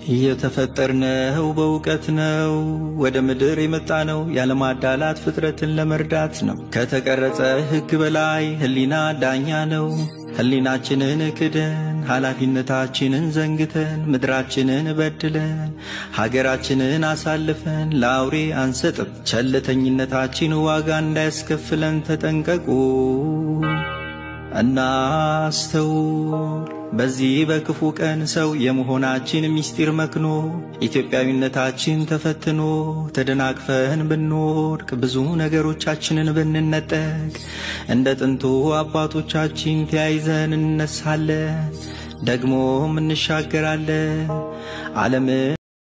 የተፈጠርነው በእውቀት ነው። ወደ ምድር የመጣ ነው ያለማዳላት ፍጥረትን ለመርዳት ነው። ከተቀረጸ ሕግ በላይ ሕሊና ዳኛ ነው። ሕሊናችንን ክደን ኃላፊነታችንን ዘንግተን ምድራችንን በድለን ሀገራችንን አሳልፈን ለአውሬ አንሰጥም። ቸልተኝነታችን ዋጋ እንዳያስከፍለን ተጠንቀቁ። እናስተውል። በዚህ በክፉ ቀን ሰው የመሆናችን ምስጢር መክኖ ኢትዮጵያዊነታችን ተፈትኖ ተደናቅፈን ብንወድቅ ብዙ ነገሮቻችንን ብንነጠቅ እንደ ጥንቱ አባቶቻችን ተያይዘን እንነሳለን፣ ደግሞም እንሻገራለን ዓለምን